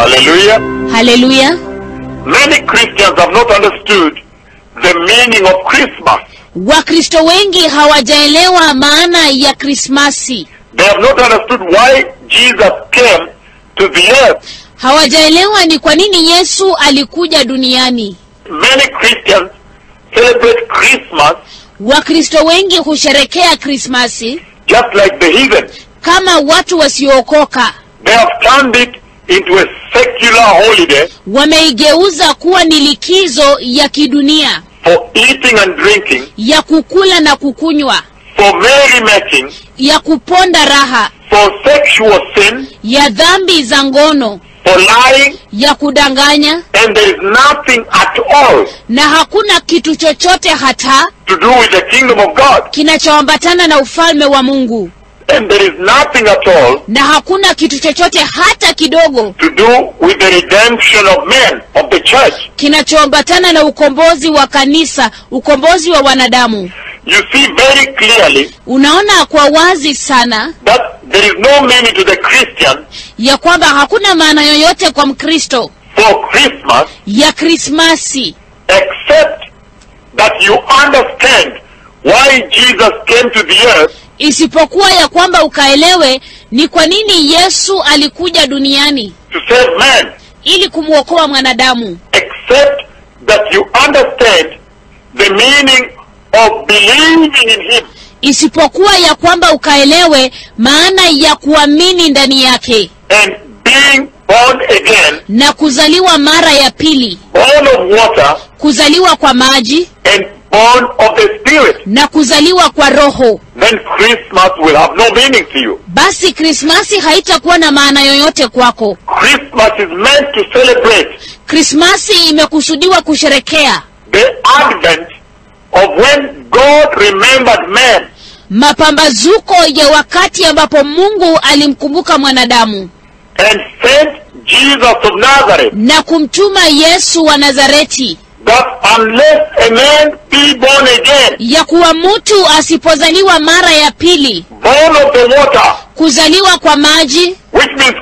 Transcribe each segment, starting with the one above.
Hallelujah. haleluya Many Christians have not understood the meaning of Christmas. wakristo wengi hawajaelewa maana ya krismasi They have not understood why Jesus came to the earth. hawajaelewa ni kwa nini yesu alikuja duniani Many Christians celebrate Christmas wakristo wengi husherekea krismasi just like the heathen. kama watu wasiookoka They have turned it into a secular holiday wameigeuza kuwa ni likizo ya kidunia for eating and drinking, ya kukula na kukunywa for merrymaking, ya kuponda raha for sexual sin, ya dhambi za ngono for lying, ya kudanganya and there is nothing at all na hakuna kitu chochote hata to do with the kingdom of God. kinachoambatana na ufalme wa mungu And there is nothing at all na hakuna kitu chochote hata kidogo to do with the redemption of men, of the church. kinachoambatana na ukombozi wa kanisa ukombozi wa wanadamu You see very clearly unaona kwa wazi sana that there is no meaning to the Christian ya kwamba hakuna maana yoyote kwa mkristo for Christmas ya krismasi except that you understand why Jesus came to the earth isipokuwa ya kwamba ukaelewe ni kwa nini yesu alikuja duniani to save man, ili kumwokoa mwanadamu except that you understand the meaning of believing in him. isipokuwa ya kwamba ukaelewe maana ya kuamini ndani yake and being born again, na kuzaliwa mara ya pili born of water kuzaliwa kwa maji and born of the Spirit, na kuzaliwa kwa roho then Christmas will have no meaning to you. basi krismasi haitakuwa na maana yoyote kwako Christmas is meant to celebrate krismasi imekusudiwa kusherekea the advent of when God remembered man mapambazuko ya wakati ambapo mungu alimkumbuka mwanadamu and sent Jesus of Nazareth. na kumtuma yesu wa nazareti That unless a man be born again, ya kuwa mtu asipozaliwa mara ya pili born of the water, kuzaliwa kwa maji which means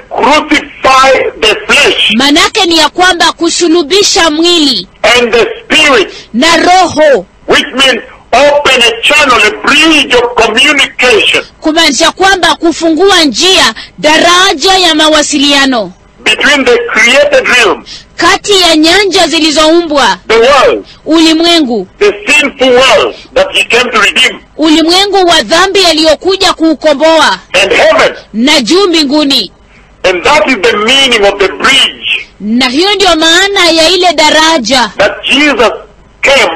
crucify the flesh manake ni ya kwamba kusulubisha mwili and the spirit, na roho which means open a channel, a bridge of communication kumaanisha kwamba kufungua njia daraja ya mawasiliano between the created realm, kati ya nyanja zilizoumbwa the world, ulimwengu the sinful world that he came to redeem, ulimwengu wa dhambi aliyokuja kuukomboa and heaven. na juu mbinguni And that is the meaning of the bridge na hiyo ndiyo maana ya ile daraja that Jesus came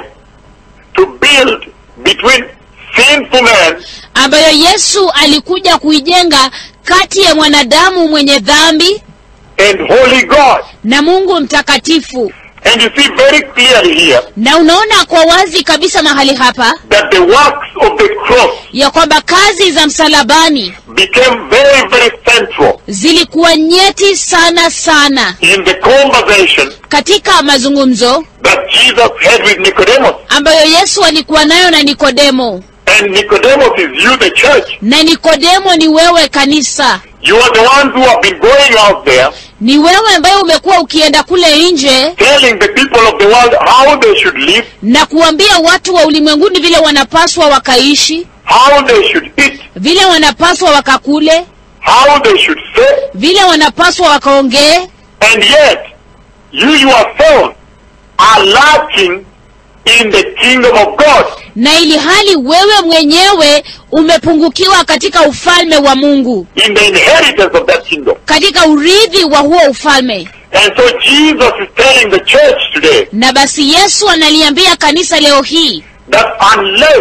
to build between sinful man ambayo yesu alikuja kuijenga kati ya mwanadamu mwenye dhambi and holy God. na mungu mtakatifu And you see very clearly here na unaona kwa wazi kabisa mahali hapa that the works of the cross ya kwamba kazi za msalabani became very, very central zilikuwa nyeti sana sana in the conversation katika mazungumzo that Jesus had with Nicodemus. ambayo yesu alikuwa nayo na nikodemo And Nicodemus is you, the church. na nikodemo ni wewe kanisa You are the ones who have been going out there ni wewe ambaye umekuwa ukienda kule nje telling the people of the world how they should live, na kuambia watu wa ulimwenguni vile wanapaswa wakaishi how they should eat, vile wanapaswa wakakule how they should say, vile wanapaswa wakaongee and yet you yourself are lacking in the kingdom of God. na ili hali wewe mwenyewe umepungukiwa katika ufalme wa mungu in the inheritance of that kingdom. katika urithi wa huo ufalme And so Jesus is telling the church today na basi yesu analiambia kanisa leo hii that unless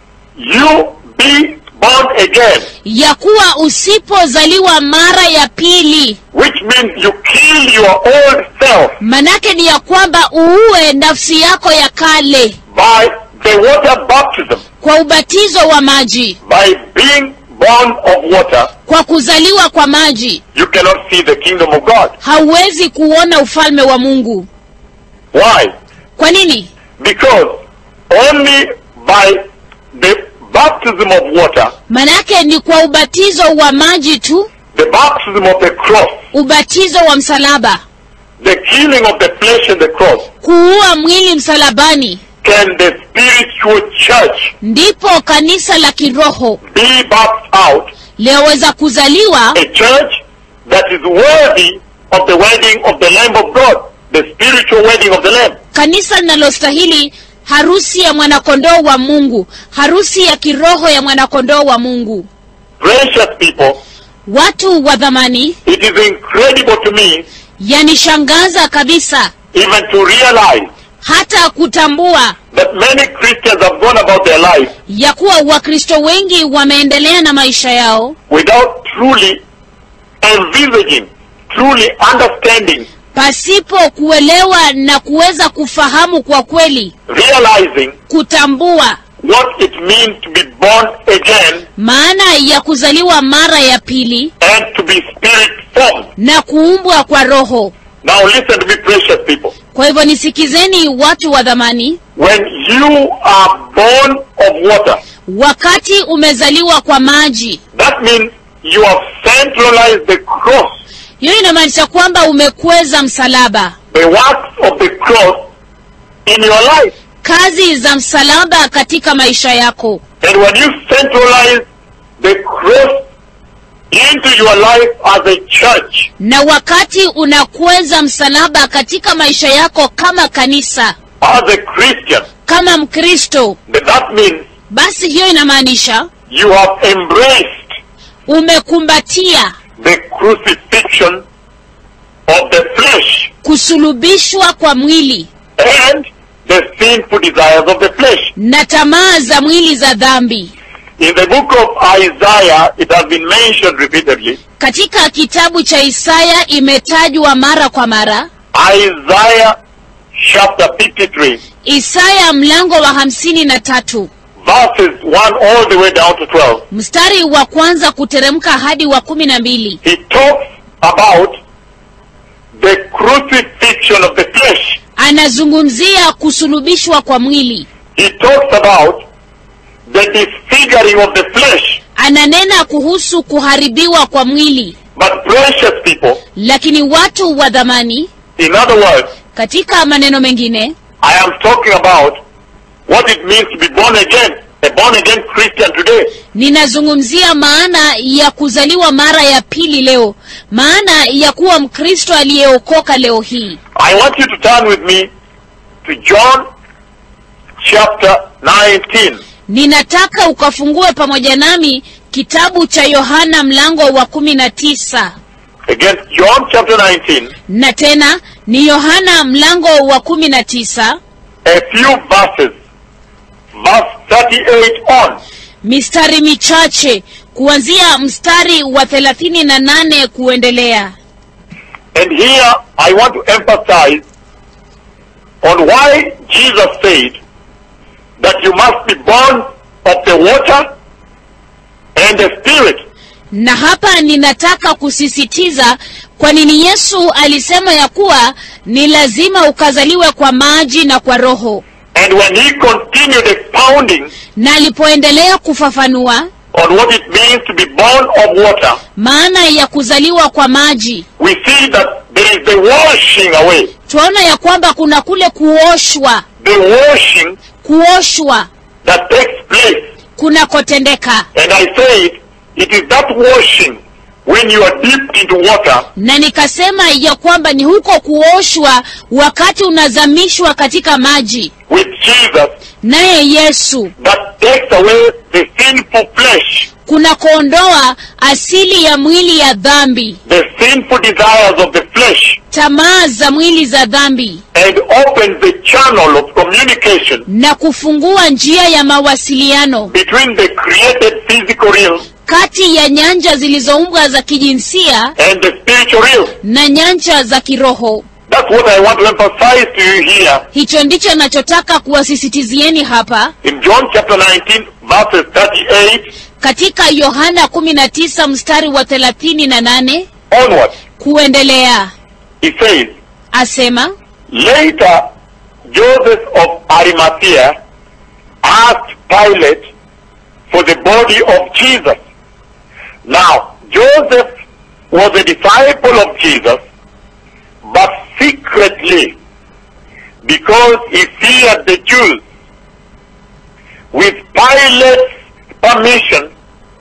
you be born again, ya kuwa usipozaliwa mara ya pili which means you kill your old self manake ni ya kwamba uue nafsi yako ya kale by the water baptism, kwa ubatizo wa maji by being born of water, kwa kuzaliwa kwa maji you cannot see the kingdom of God. hauwezi kuona ufalme wa mungu Why? kwa nini Because only by the baptism of water, manake ni kwa ubatizo wa maji tu the baptism of the cross, ubatizo wa msalaba the killing of the flesh and the cross, kuua mwili msalabani can the spiritual church ndipo kanisa la kiroho be birthed out, liweza kuzaliwa a church that is worthy of the wedding of the Lamb of God, the spiritual wedding of the Lamb. kanisa linalostahili harusi ya mwanakondoo wa mungu harusi ya kiroho ya mwanakondoo wa mungu Precious people, watu wa dhamani it is incredible to me yanishangaza kabisa even to realize hata kutambua that many Christians have gone about their life ya kuwa wakristo wengi wameendelea na maisha yao without truly envisaging, truly understanding, pasipo kuelewa na kuweza kufahamu kwa kweli realizing kutambua what it means to be born again maana ya kuzaliwa mara ya pili and to be spirit formed. na kuumbwa kwa roho Now listen to me, precious people. kwa hivyo nisikizeni watu wa dhamani When you are born of water, wakati umezaliwa kwa maji that means you have centralized the cross, hiyo inamaanisha kwamba umekweza msalaba the works of the cross in your life. kazi za msalaba katika maisha yako And when you centralize the cross into your life as a church, na wakati unakweza msalaba katika maisha yako kama kanisa as a Christian, kama mkristo then that means basi hiyo inamaanisha you have embraced umekumbatia the crucifixion of the flesh kusulubishwa kwa mwili and the sinful desires of the flesh. na tamaa za mwili za dhambi In the book of Isaiah, it has been mentioned repeatedly. katika kitabu cha isaya imetajwa mara kwa mara Isaiah chapter 53, isaya mlango wa hamsini na tatu verses 1 all the way down to 12. mstari wa kwanza kuteremka hadi wa kumi na mbili He talks about the crucifixion of the flesh. anazungumzia kusulubishwa kwa mwili He talks about the disfiguring of the flesh. ananena kuhusu kuharibiwa kwa mwili But precious people, lakini watu wa dhamani in other words, katika maneno mengine I am talking about what it means to be born again, a born again Christian today. ninazungumzia maana ya kuzaliwa mara ya pili leo maana ya kuwa mkristo aliyeokoka leo hii I want you to turn with me to John chapter 19. ninataka ukafungue pamoja nami kitabu cha yohana mlango wa kumi na tisa Again, John chapter 19, na tena ni yohana mlango wa kumi na tisa a few verses, verse 38 on. mistari michache kuanzia mstari wa thelathini na nane kuendelea And here I want to emphasize on why Jesus said that you must be born of the water and the spirit. na hapa ninataka kusisitiza kwa nini yesu alisema ya kuwa ni lazima ukazaliwe kwa maji na kwa roho And when he continued expounding na alipoendelea kufafanua on what it means to be born of water, maana ya kuzaliwa kwa maji we see that there is the washing away. twaona ya kwamba kuna kule kuoshwa The washing kuoshwa that takes place. kunakotendeka And I said, it is that washing when you are dipped into water na nikasema ya kwamba ni huko kuoshwa wakati unazamishwa katika maji with Jesus naye yesu that takes away the sinful flesh, kunakoondoa asili ya mwili ya dhambi the sinful desires of the flesh, tamaa za mwili za dhambi and opens the channel of communication na kufungua njia ya mawasiliano between the created physical realm kati ya nyanja zilizoumbwa za kijinsia and the spiritual realm. na nyanja za kiroho That's what I want to emphasize to you here hicho ndicho nachotaka kuwasisitizieni hapa in John chapter 19, verses 38 katika yohana 19 mstari wa 38 onwards. kuendelea He says, asema Later, Joseph of Arimathea asked Pilate for the body of Jesus. Now, Joseph was a disciple of Jesus, but secretly because he feared the Jews. With Pilate's permission,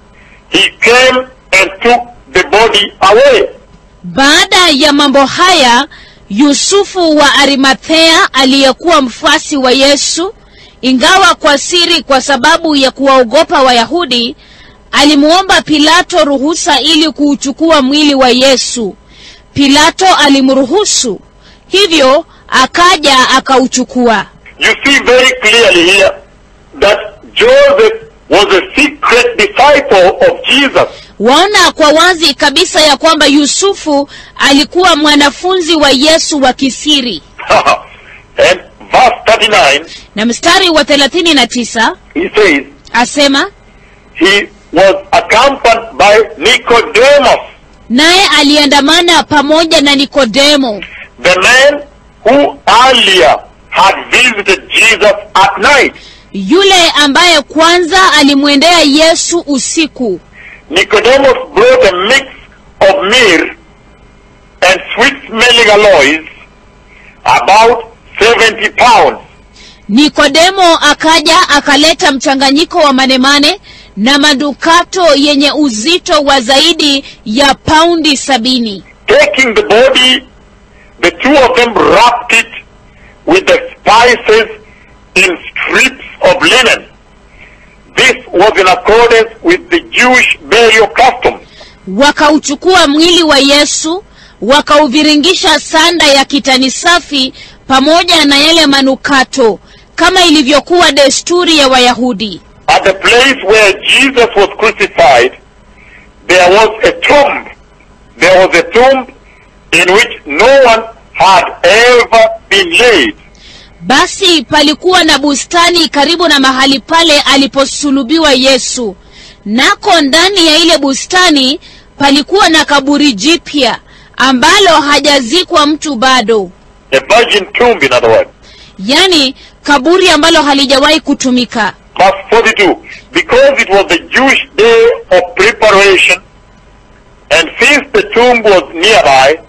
he came and took the body away. Baada ya mambo haya, Yusufu wa Arimathea aliyekuwa mfuasi wa Yesu, ingawa kwa siri kwa sababu ya kuwaogopa Wayahudi, alimuomba Pilato ruhusa ili kuuchukua mwili wa Yesu. Pilato alimruhusu, hivyo akaja akauchukua. You see very clearly here that Joseph was a secret disciple of Jesus. Waona kwa wazi kabisa ya kwamba Yusufu alikuwa mwanafunzi wa Yesu wa kisiri. and verse 39, Na mstari wa 39 he says, asema, he was accompanied by Nicodemus, naye aliandamana pamoja na Nikodemo, the man who earlier had visited Jesus at night. yule ambaye kwanza alimwendea Yesu usiku. Nicodemus brought a mix of myrrh and sweet-smelling alloys, about 70 pounds. Nikodemo akaja akaleta mchanganyiko wa manemane na madukato yenye uzito wa zaidi ya paundi sabini. Taking the body, the two of them wrapped it with the spices in strips of linen. This was in accordance with the Jewish burial custom. Wakauchukua mwili wa Yesu, wakauviringisha sanda ya kitani safi pamoja na yale manukato, kama ilivyokuwa desturi ya Wayahudi. At the place where Jesus was crucified, there was a tomb. There was a tomb in which no one had ever been laid. Basi palikuwa na bustani karibu na mahali pale aliposulubiwa Yesu. Nako ndani ya ile bustani palikuwa na kaburi jipya ambalo hajazikwa mtu bado, A virgin tomb, in other words. yaani kaburi ambalo halijawahi kutumika. Verse 42. Because it was the Jewish day of preparation, and since the tomb was nearby,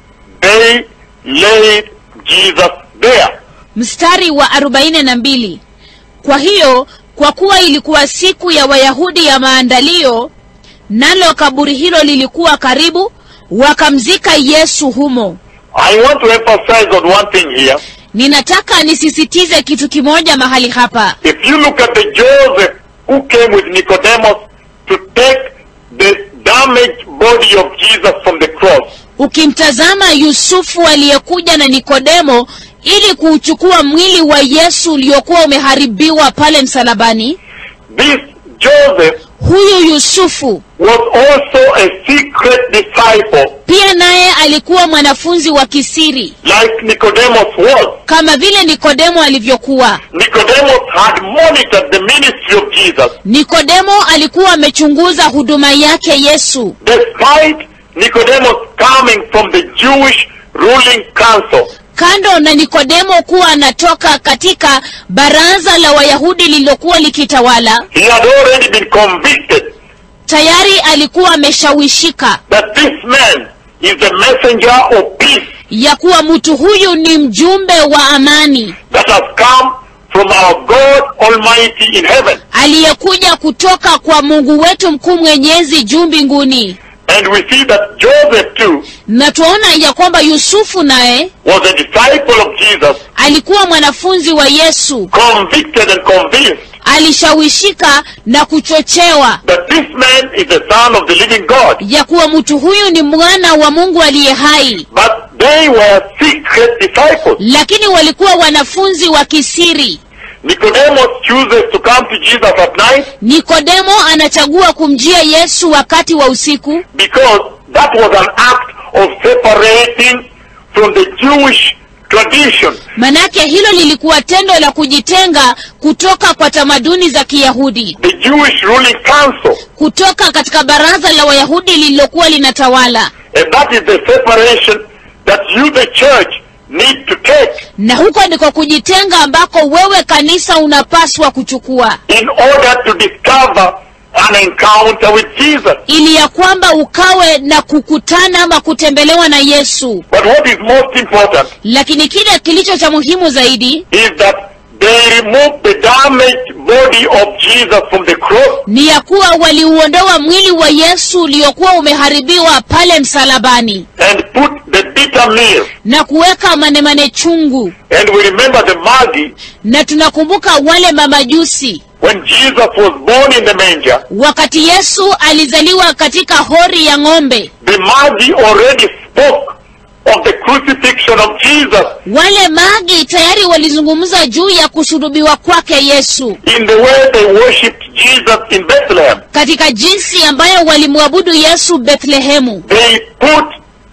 they laid Jesus there. Mstari wa arobaini na mbili. Kwa hiyo kwa kuwa ilikuwa siku ya Wayahudi ya maandalio, nalo kaburi hilo lilikuwa karibu, wakamzika Yesu humo. I want to emphasize on one thing here. Ninataka nisisitize kitu kimoja mahali hapa. If you look at the Joseph who came with Nicodemus to take the damaged body of Jesus from the cross, Ukimtazama Yusufu aliyekuja na Nikodemo ili kuuchukua mwili wa Yesu uliokuwa umeharibiwa pale msalabani, this Joseph huyu Yusufu was also a secret disciple, pia naye alikuwa mwanafunzi wa kisiri like Nicodemus was. kama vile Nikodemo alivyokuwa. Nicodemus had monitored the ministry of Jesus. Nikodemo alikuwa amechunguza huduma yake Yesu, Despite Nicodemus coming from the Jewish ruling council, kando na Nikodemo kuwa anatoka katika baraza la Wayahudi lililokuwa likitawala. he had already been convicted Tayari alikuwa ameshawishika that this man is the messenger of peace ya kuwa mtu huyu ni mjumbe wa amani that has come from our God Almighty in heaven. aliyekuja kutoka kwa Mungu wetu mkuu mwenyezi juu mbinguni. And we see that Joseph too Na tuona ya kwamba Yusufu naye was a disciple of Jesus, alikuwa mwanafunzi wa Yesu, convicted and convinced alishawishika na kuchochewa that this man is the son of the living God. ya kuwa mtu huyu ni mwana wa Mungu aliye hai, But they were secret disciples. lakini walikuwa wanafunzi wa kisiri. Nicodemus chooses to come to Jesus at night Nikodemo anachagua kumjia Yesu wakati wa usiku, because that was an act of separating from the Jewish tradition. manake hilo lilikuwa tendo la kujitenga kutoka kwa tamaduni za Kiyahudi, The Jewish ruling council. kutoka katika baraza la Wayahudi lililokuwa linatawala, And that is the separation that you, the church, need to take na huko ndiko kujitenga ambako wewe kanisa unapaswa kuchukua in order to discover an encounter with Jesus. ili ya kwamba ukawe na kukutana ama kutembelewa na yesu But what is most important lakini kile kilicho cha muhimu zaidi is that they removed the damaged body of Jesus from the cross ni ya kuwa waliuondoa mwili wa yesu uliokuwa umeharibiwa pale msalabani and put the bitter meal. na kuweka manemane chungu And we remember the Magi na tunakumbuka wale mamajusi when Jesus was born in the manger. wakati yesu alizaliwa katika hori ya ng'ombe The Magi already spoke of the crucifixion of Jesus wale magi tayari walizungumza juu ya kusulubiwa kwake yesu in the way they worshipped Jesus in Bethlehem. katika jinsi ambayo walimwabudu yesu bethlehemu They put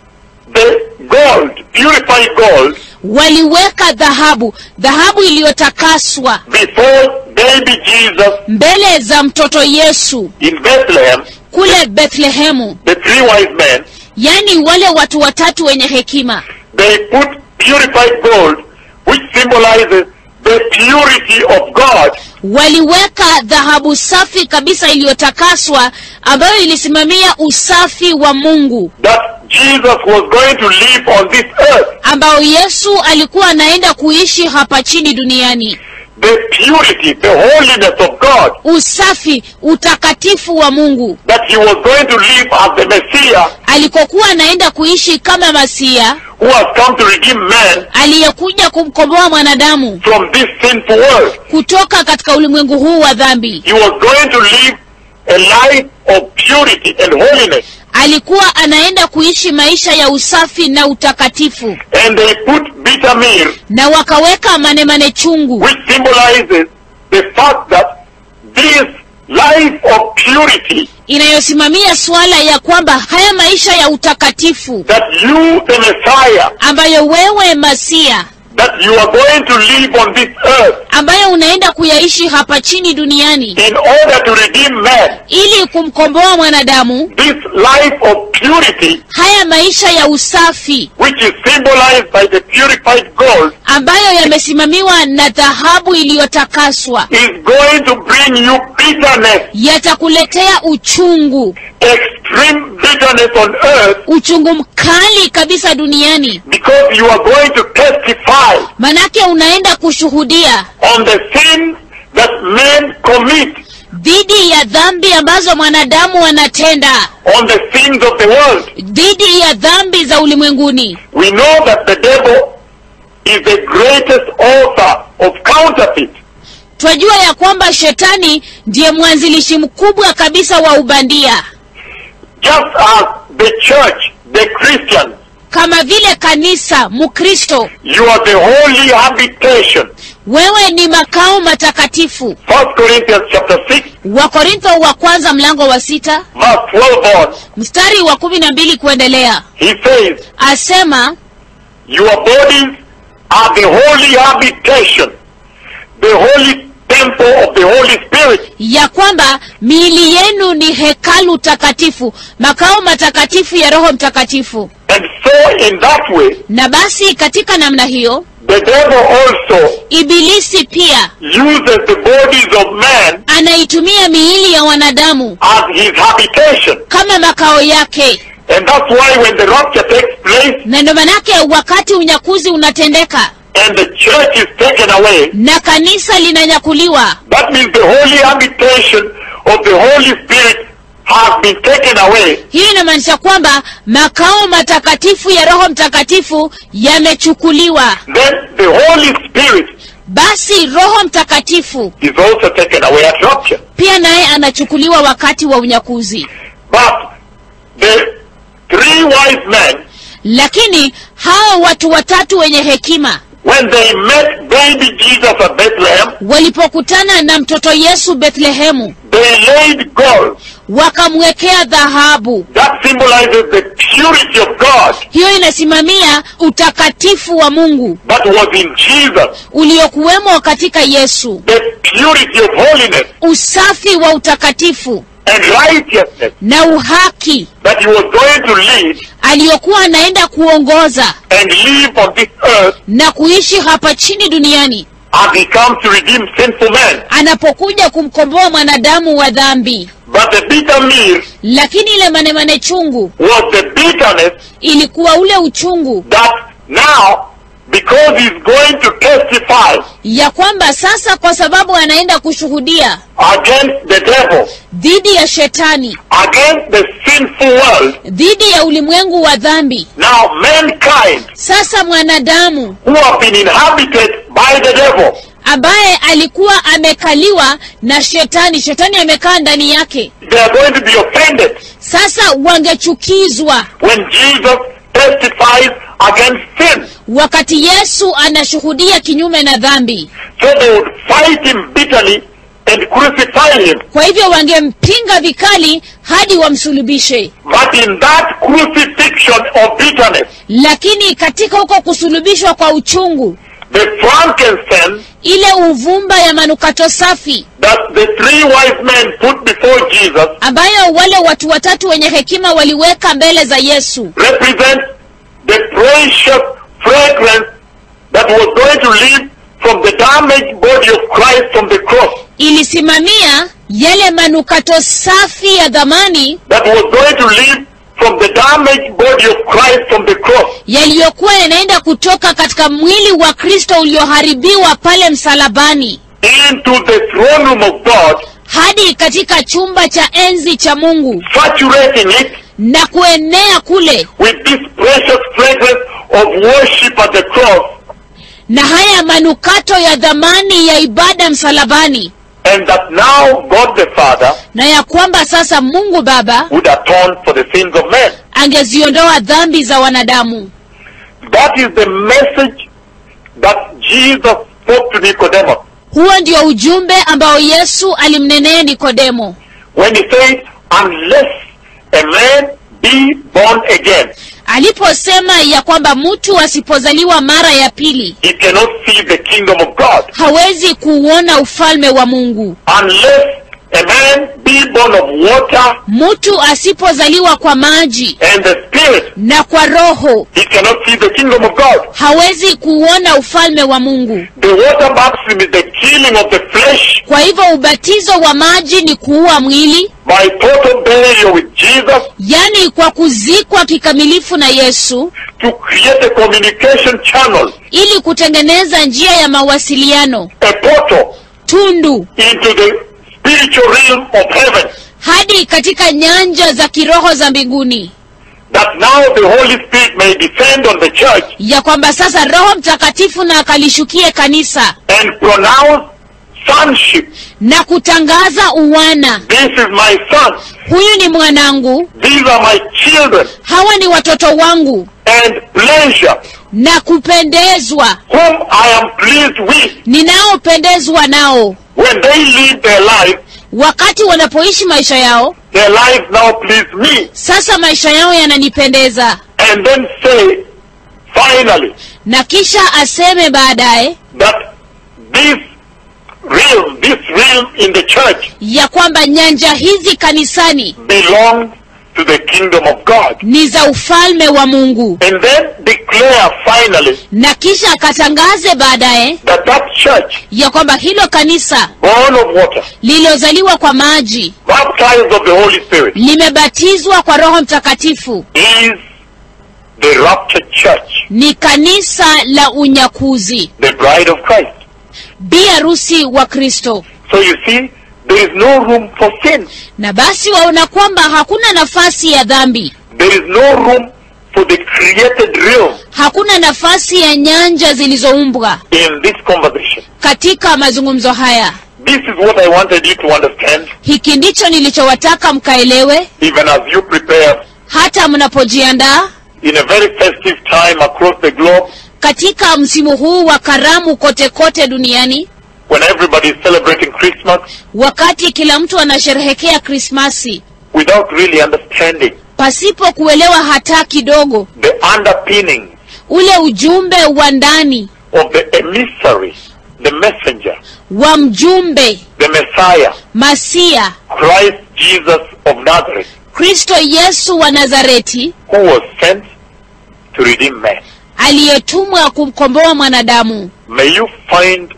the gold, purified gold, waliweka dhahabu dhahabu iliyotakaswa before baby Jesus mbele za mtoto yesu in Bethlehem, kule bethlehemu the three wise men, yaani wale watu watatu wenye hekima they put purified gold, which symbolizes the purity of God, waliweka dhahabu safi kabisa iliyotakaswa ambayo ilisimamia usafi wa mungu that Jesus was going to live on this earth. ambao yesu alikuwa anaenda kuishi hapa chini duniani The purity, the holiness of God, usafi utakatifu wa mungu that he was going to live as the Messiah alikokuwa anaenda kuishi kama masia who has come to redeem man aliyekuja kumkomboa mwanadamu from this sinful world. kutoka katika ulimwengu huu wa dhambi He was going to live a life of purity and holiness. alikuwa anaenda kuishi maisha ya usafi na utakatifu And they put bitter meal, na wakaweka manemane chungu which symbolizes the fact that this life of purity inayosimamia suala ya kwamba haya maisha ya utakatifu that you, the Messiah, ambayo wewe masia that you are going to live on this earth ambayo unaenda kuyaishi hapa chini duniani in order to redeem man. ili kumkomboa mwanadamu This life of purity, haya maisha ya usafi which is symbolized by the purified gold, ambayo yamesimamiwa na dhahabu iliyotakaswa is going to bring you bitterness, yatakuletea uchungu extreme bitterness on earth, uchungu mkali kabisa duniani because you are going to testify manake unaenda kushuhudia on the sins that men commit, dhidi ya dhambi ambazo mwanadamu anatenda on the sins of the world. dhidi ya dhambi za ulimwenguni We know that the devil is the greatest author of counterfeit. twajua ya kwamba shetani ndiye mwanzilishi mkubwa kabisa wa ubandia Just as the church, the Christians, kama vile kanisa mkristo you are the holy habitation. wewe ni makao matakatifu First Corinthians chapter 6, wakorintho wa kwanza mlango wa sita verse 12 on, mstari wa kumi na mbili kuendelea he says, asema Your bodies are the holy habitation, the holy temple of the Holy Spirit. ya kwamba miili yenu ni hekalu takatifu makao matakatifu ya roho mtakatifu And so, in that way, na basi katika namna hiyo the devil also ibilisi pia uses the bodies of man anaitumia miili ya wanadamu as his habitation. kama makao yake And that's why when the rapture takes place na ndo manake wakati unyakuzi unatendeka and the church is taken away, na kanisa linanyakuliwa that means the holy habitation of the Holy Spirit has been taken away. hiyo inamaanisha kwamba makao matakatifu ya roho mtakatifu yamechukuliwa Then the Holy Spirit basi roho mtakatifu is also taken away at rapture. pia naye anachukuliwa wakati wa unyakuzi But the three wise men, lakini hao watu watatu wenye hekima when they met baby Jesus at Bethlehem, walipokutana na mtoto yesu bethlehemu they laid gold. wakamwekea dhahabu That symbolizes the purity of God hiyo inasimamia utakatifu wa mungu that was in Jesus, uliokuwemo katika yesu the purity of holiness usafi wa utakatifu and righteousness na uhaki that he was going to lead aliyokuwa anaenda kuongoza and live on this earth na kuishi hapa chini duniani as he comes to redeem sinful men. anapokuja kumkomboa mwanadamu wa dhambi But the bitter meal lakini ile manemane chungu was the bitterness ilikuwa ule uchungu that now, because he's going to testify ya kwamba sasa kwa sababu anaenda kushuhudia against the devil, dhidi ya shetani against the sinful world, dhidi ya ulimwengu wa dhambi now mankind sasa mwanadamu who have been inhabited by the devil, ambaye alikuwa amekaliwa na shetani shetani amekaa ndani yake they are going to be offended sasa wangechukizwa when Jesus testifies against sin. wakati yesu anashuhudia kinyume na dhambi So they would fight him bitterly and crucify him. kwa hivyo wangempinga vikali hadi wamsulubishe But in that crucifixion of bitterness, lakini katika huko kusulubishwa kwa uchungu the frankincense ile uvumba ya manukato safi that the three wise men put before Jesus ambayo wale watu watatu wenye hekima waliweka mbele za yesu represents the precious fragrance that was going to leave from the damaged body of Christ from the cross, ilisimamia yale manukato safi ya dhamani that was going to leave from the damaged body of Christ from the cross yaliyokuwa yanaenda kutoka katika mwili wa kristo ulioharibiwa pale msalabani into the throne room of God, hadi katika chumba cha enzi cha mungu saturating it na kuenea kule with this precious fragrance of worship at the cross, na haya manukato ya dhamani ya ibada msalabani and that now God the Father na ya kwamba sasa mungu baba would atone for the sins of men. angeziondoa dhambi za wanadamu That is the message that Jesus spoke to Nicodemus huo ndio ujumbe ambao yesu alimnenea nikodemo when he said, Unless a man be born again, aliposema ya kwamba mtu asipozaliwa mara ya pili he cannot see the kingdom of God. hawezi kuuona ufalme wa mungu Unless a man be born of water mtu asipozaliwa kwa maji and the Spirit, na kwa roho he cannot see the kingdom of God. hawezi kuuona ufalme wa mungu The water baptism is the killing of the flesh kwa hivyo ubatizo wa maji ni kuua mwili by total burial with Jesus yaani kwa kuzikwa kikamilifu na yesu to create a communication channel, ili kutengeneza njia ya mawasiliano a portal tundu into the spiritual realm of heaven. hadi katika nyanja za kiroho za mbinguni That now the Holy Spirit may descend on the church ya kwamba sasa roho mtakatifu na akalishukie kanisa and pronounce sonship. na kutangaza uwana This is my son. huyu ni mwanangu These are my children. hawa ni watoto wangu And pleasure, na kupendezwa whom I am pleased with. ninaopendezwa nao When they live their life, wakati wanapoishi maisha yao their lives now please me. sasa maisha yao yananipendeza And then say, finally, na kisha aseme baadaye that this realm, this realm in the church ya kwamba nyanja hizi kanisani belongs to the kingdom of God. ni za ufalme wa mungu And then declare finally na kisha akatangaze baadaye that that church, ya kwamba hilo kanisa born of water, lililozaliwa kwa maji baptized of the Holy Spirit, limebatizwa kwa roho mtakatifu is the raptured church, ni kanisa la unyakuzi the bride of Christ. bi harusi wa kristo So you see, there is no room for sin. na basi waona kwamba hakuna nafasi ya dhambi There is no room for the created realm hakuna nafasi ya nyanja zilizoumbwa in this conversation. katika mazungumzo haya This is what I wanted you to understand, hiki ndicho nilichowataka mkaelewe even as you prepare hata mnapojiandaa in a very festive time across the globe katika msimu huu wa karamu kote kote duniani when everybody is celebrating Christmas wakati kila mtu anasherehekea krismasi without really understanding pasipo kuelewa hata kidogo the underpinning ule ujumbe wa ndani of the emissary, the messenger, wa mjumbe the Messiah, masia Christ Jesus of Nazareth, kristo yesu wa nazareti who was sent to redeem men. aliyetumwa kumkomboa mwanadamu May you find